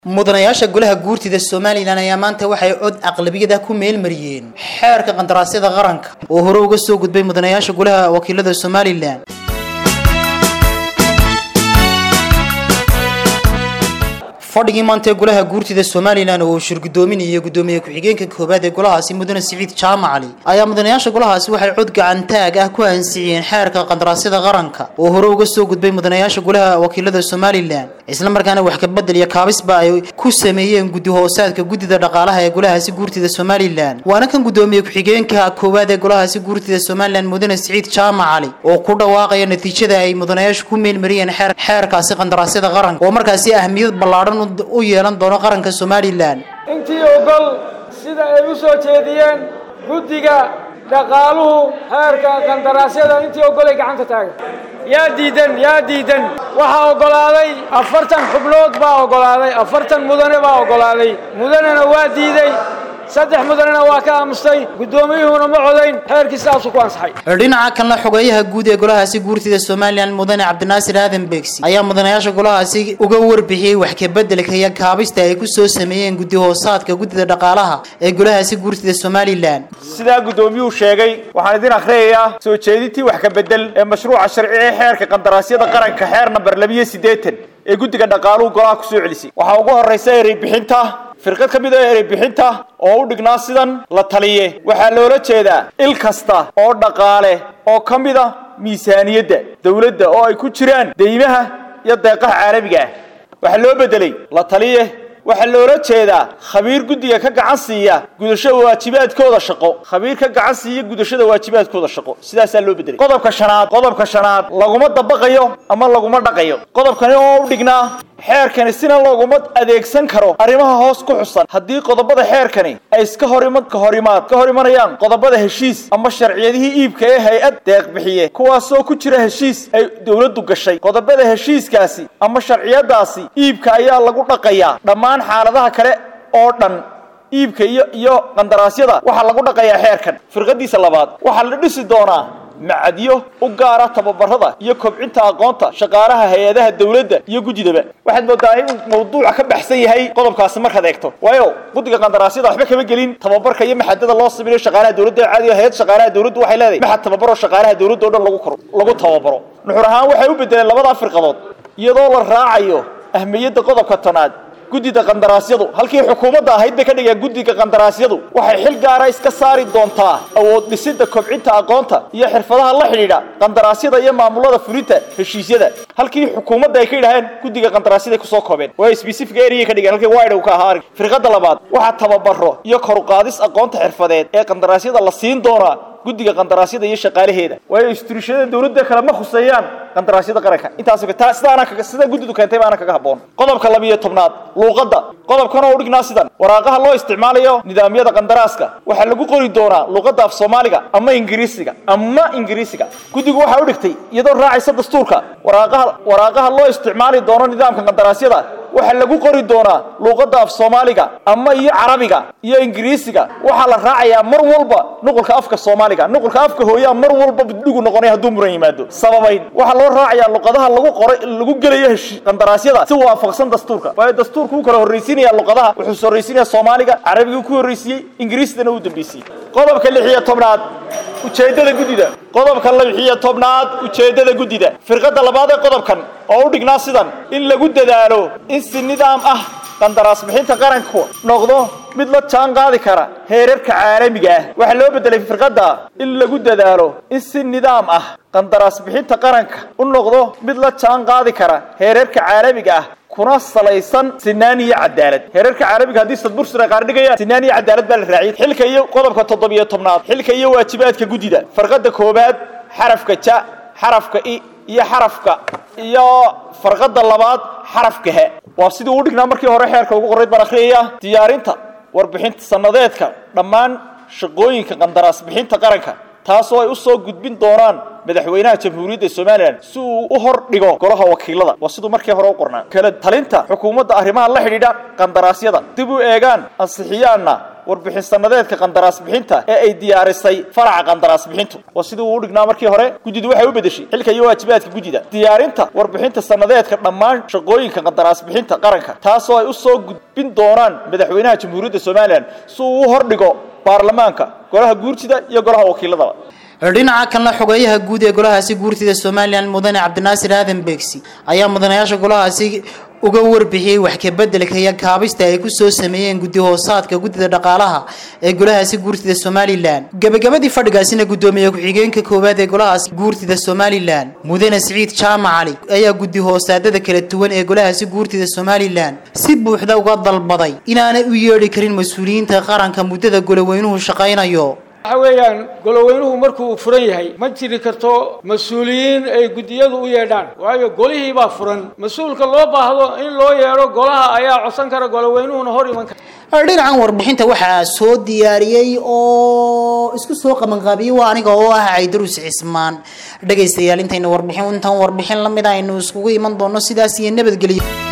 mudanayaasha golaha guurtida somalilan ayaa maanta waxay cod aqlabiyada ku meelmariyeen xeerka qandaraasyada qaranka oo hore uga soo gudbay mudanayaasha golaha wakiilada somalilan fadhigii maanta ee golaha guurtida somalilan oo uu shirgudoominayay gudoomiye ku-xigeenka koowaad ee golahaasi mudane siciid jaamac cali ayaa mudanayaasha golahaasi waxay cod gacantaag ah ku ansixiyeen xeerka qandaraasyada qaranka oo hore uga soo gudbay mudanayaasha golaha wakiilada somalilan isla markaana wax kabedel iyo kaabisba ay ku sameeyeen guddi hoosaadka guddida dhaqaalaha ee golahaasi guurtida somalilan waana kan gudoomiye ku-xigeenka koowaad ee golahaasi guurtida somalilan mudane siciid jaamac cali oo ku dhawaaqaya natiijada ay mudanayaashu ku meelmariyeen xeerkaasi qandaraasyada qaranka oo markaasi ahmiyad ballaadhan u yeelan doono qaranka somalilan intii ogol sida ay u soo jeediyeen guddiga dhaqaaluhu xeerka qandaraasyada intii ogolay gacanta taagan yaa diidan yaa diidan waxaa oggolaaday afartan xubnood baa oggolaaday afartan mudane baa oggolaaday mudanena waa diiday saddex mudanena waa ka aamustay guddoomiyuhuna ma codayn xeerkii sidaasuu ku ansaxay dhinaca kalena xogeeyaha guud ee golahaasi guurtida somalilan mudane cabdinaasir aadan beegsi ayaa mudanayaasha golahaasi uga warbixiyey wax kabeddelka iyo kaabista ay ku soo sameeyeen guddi hoosaadka guddida dhaqaalaha ee golahaasi guurtida somalilan sidaa guddoomiyuhu sheegay waxaan idin akhriyayaa soo jeedintii wax kabedel ee mashruuca sharci ee xeerka qandaraasyada qaranka xeer namber labiyo siddeetan ee guddiga dhaqaaluhu golaha ku soo celisay waxaa ugu horraysa erey bixinta firqad ka mid a erey bixinta oo u dhignaa sidan la taliye waxaa loola jeedaa il kasta oo dhaqaale oo ka mid a miisaaniyadda dawladda oo ay ku jiraan deymaha iyo deeqaha caalamiga ah waxaa loo beddelay la taliye waxaa loola jeedaa khabiir guddiga ka gacan siiya gudashada waajibaadkooda shaqo khabiir ka gacan siiya gudashada waajibaadkooda shaqo sidaasaa loo bedelay qodobka shanaad qodobka shanaad laguma dabaqayo ama laguma dhaqayo qodobkani oo u dhignaa xeerkani sina looguma adeegsan karo arrimaha hoos ku xusan haddii qodobada xeerkani ay iska horima ka horimaad ka hor imanayaan qodobada heshiis ama sharciyadihii iibka ee hay-ad deeq bixiye kuwaasoo ku jira heshiis ay dowladdu gashay qodobada heshiiskaasi ama sharciyadaasi iibka ayaa lagu dhaqayaa dhammaan xaaladaha kale oo dhan iibka iyo iyo qandaraasyada waxaa lagu dhaqayaa xeerkan firqadiisa labaad waxaa la dhisi doonaa macadyo u gaara tababarada iyo kobcinta aqoonta shaqaalaha hay-adaha dawladda iyo guddidaba waxaad moodaa inuu mawduuca ka baxsan yahay qodobkaasi markaad eegto waayo guddiga qandaraasyada waxba kama gelin tababarka iyo maxadada loo sameeyo shaqaalaha dawladda caadiga hay-ad shaqaalaha dawladdu waxay leedahay maxad tababaro shaqaalaha dawladda oo dhan lagu koro lagu tababaro nuxur ahaan waxay u bedeleen labadaa firqadood iyadoo la raacayo ahmiyadda qodobka tanaad guddida qandaraasyadu halkii xukuumadda ahayd bay ka dhigeen guddiga qandaraasyadu waxay xil gaara iska saari doontaa awood dhisidda kobcinta aqoonta iyo xirfadaha la xidhiidha qandaraasyada iyo maamulada fulinta heshiisyada halkii xukuumadda ay ka yidhaaheen guddiga qandaraasyada kusoo koobeen waa specific area ka dhigeen halkii wide ka ahaa firqada labaad waxaa tababaro iyo koruqaadis aqoonta xirfadeed ee qandaraasyada la siin doonaa guddiga qandaraasyada iyo shaqaalaheeda waayo istuurishada dawladda kale ma khuseeyaan qandaraasyada qaranka intaas sidaana sida guddidu keentay baana kaga habboon qodobka labiyo tobnaad luuqadda qodobkan oo u dhignaa sidan waraaqaha loo isticmaalayo nidaamyada qandaraaska waxaa lagu qori doonaa luuqadda af soomaaliga ama ingiriisiga ama ingiriisiga guddigu waxaa u dhigtay iyadoo raacaysa dastuurka waraaqaha waraaqaha loo isticmaali doono nidaamka qandaraasyada waxaa lagu qori doonaa luuqadda af soomaaliga ama iyo carabiga iyo ingiriisiga waxaa la raacayaa mar walba nuqulka afka soomaaliga nuqulka afka hooyaa mar walba dhigu noqonaya hadduu muran yimaado sababayn waxaa loo raacayaa luqadaha lagu qoray lagu gelayo qandaraasyada si waafaqsan dastuurka waayo dastuurku uu kala horraysiinaya luqadaha wuxuu horraysiinaya soomaaliga carabigii ku horraysiiyey ingiriisdana uu dambaysiiyey qodobka lix iyo tobnaad ujeeddada guddida qodobka lix iyo tobnaad ujeeddada guddida firqada labaad ee qodobkan oo u dhignaa sidan in lagu dadaalo in si nidaam ah qandaraas bixinta qaranku noqdo mid la jaan qaadi kara heerarka caalamiga ah waxaa loo bedelay firqadda in lagu dadaalo in si nidaam ah qandaraas bixinta qaranka u noqdo mid la jaan qaadi kara heerarka caalamiga ah kuna salaysan sinaan iyo cadaalad heerarka caalamiga haddii sadbursur ay qaar dhigayaan sinaan iyo cadaalad baa la raaciyay xilka iyo qodobka toddobiyo tobnaad xilka iyo waajibaadka guddida farqada koowaad xarafka ja xarafka i iyo xarafka iyo farqada labaad xarafka he waa sidii uu dhignaa markii hore xeerka ugu qorayd baan akhriyaya diyaarinta warbixinta sanadeedka dhammaan shaqooyinka qandaraas bixinta qaranka taasoo ay u soo gudbin doonaan madaxweynaha jamhuuriyadda somalilan si uu u hor dhigo golaha wakiilada waa siduu markii hore u qornaa kala talinta xukuumadda arrimaha la xidhiidha qandaraasyada dib u eegaan ansixiyaanna warbixin sanadeedka qandaraas bixinta ee ay diyaarisay faraca qandaraas bixintu waa sidii uu u dhignaa markii hore guddidu waxay u bedeshay xilka iyo waajibaadka guddida diyaarinta warbixinta sanadeedka dhammaan shaqooyinka qandaraas bixinta qaranka taasoo ay u soo gudbin doonaan madaxweynaha jamhuuriyadda somalilan si uu u hordhigo baarlamaanka golaha guurtida iyo golaha wakiiladaba dhinaca kalena xogeeyaha guud ee golahaasi guurtida somalilan mudane cabdinaasir aadan beegsi ayaa mudanayaasha golahaasi uga warbixiyey wax kabeddelka iyo kaabista ay kusoo sameeyeen guddi hoosaadka guddida dhaqaalaha ee golahaasi guurtida somalilan gebagabadii fadhigaasina guddoomiye ku-xigeenka koowaad ee golahaasi guurtida somalilan mudane siciid jaamac cali ayaa guddi hoosaadada kala duwan ee golahaasi guurtida somalilan si buuxda uga dalbaday inaanay u yeedhi karin mas-uuliyiinta qaranka muddada goloweynuhu shaqaynayo waxa weeyaan goloweynuhu markuu furan yahay ma jiri karto mas-uuliyiin ay guddiyadu u yeedhaan waayo golihii baa furan mas-uulka loo baahdo in loo yeedho golaha ayaa codsan kara goloweynuhuna hor iman kara dhinacan warbixinta waxaa soo diyaariyey oo isku soo qabanqaabiyey waa aniga oo ah caydarus cismaan dhegaystayaal intayna warbixin intan warbixin lamid aynu iskugu iman doono sidaas iyo nabadgelyo